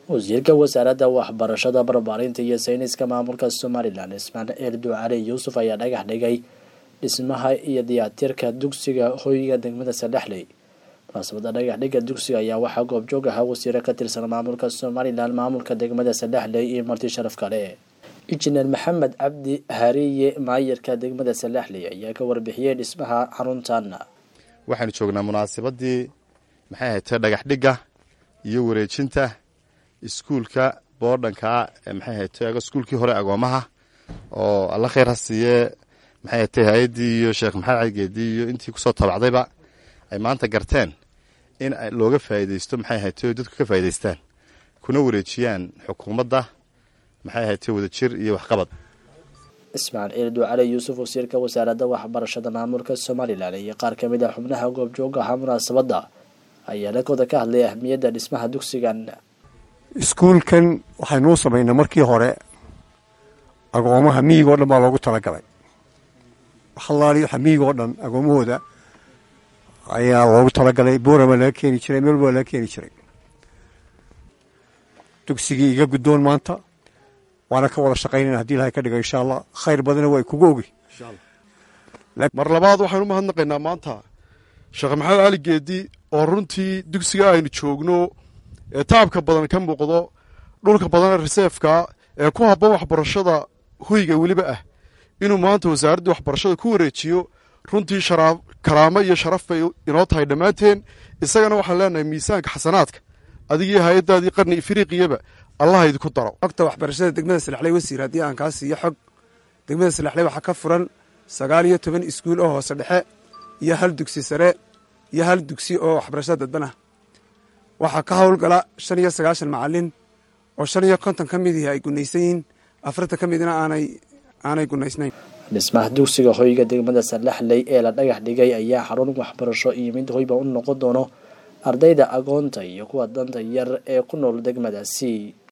wasiirka wasaaradda waxbarashada barbaarinta iyo sayniska maamulka somalilan ismaaciil ducali yuusuf ayaa dhagax dhigay dhismaha iyo diyaatirka dugsiga hoyga degmada sadexley munaasabada dhagax dhigga dugsiga ayaa waxaa goobjoog ahaa wasiiro ka tirsan maamulka somalilan maamulka degmada sadexley iyo marti sharaf kale injineer maxamed cabdi hariye maayirka degmada sadexley ayaa ka warbixiyey dhismaha xaruntan waxaanu joognaa munaasabadii maxay ahayd dhagax dhigga iyo wareejinta iskuulka boodhanka maxay ahayd iskuulkii hore agoomaha oo alla khayr ha siiye maxay ahayd hay-addii iyo sheekh maxamed caligeedii iyo intii kusoo tabacdayba ay maanta garteen in looga faa'iidaysto maxay ahayd dadku ka faa'idaystaan kuna wareejiyaan xukuumadda maxay ahayd wadajir iyo waxqabad ismaaciil ducali yuusuf wasiirka wasaaradda waxbarashada maamulka somalilan iyo qaar ka mid a xubnaha goobjooga ahaa munaasabadda ayaa lakooda ka hadlay ahmiyadda dhismaha dugsigan iskuulkan waxaynuu samaynay markii hore agoomaha miyiga o dhan baa loogu talagalay halaali waxa miyiga oo dhan agoomahooda ayaa loogu talagalay boorama laga keeni jiray meel baa laga keeni jiray dugsigii iga guddoon maanta waana ka wada shaqaynayna hadii ilahay ka dhigo insha allah khayr badana waa kugu ogi mar labaad waxaanu umahadnaqaynaa maanta sheekh maxamed cali geedi oo runtii dugsiga aynu joogno ee taabka badan ka muuqdo dhulka badanee reseefka ee ku habboon waxbarashada hoyga weliba ah inuu maanta wasaaraddii waxbarashada ku wareejiyo runtii karaamo iyo sharaf bay inoo tahay dhammaanteen isagana waxaan leenahay miisaanka xasanaadka adigii hay-addaadii qarni ifriiqiyaba allaha idinku daro xogta waxbarashada degmada salaxley wasiir haddii aan kaa siiyo xog degmada salaxley waxaa ka furan sagaal iyo toban iskuul oo hoose dhexe iyo hal dugsi sare iyo hal dugsi oo waxbarashada dadbanah waxaa ka howlgala shan iyo sagaashan macalin oo shan iyo konton ka midii ay gunaysan yihiin afartan ka midna aanay aanay gunaysnayn dhismaha dugsiga hoyga degmada salaxley ee la dhagax dhigay ayaa xarun waxbarasho iyo mid hoyba u noqon doono ardayda agoonta iyo kuwa danta yar ee ku nool degmadaasi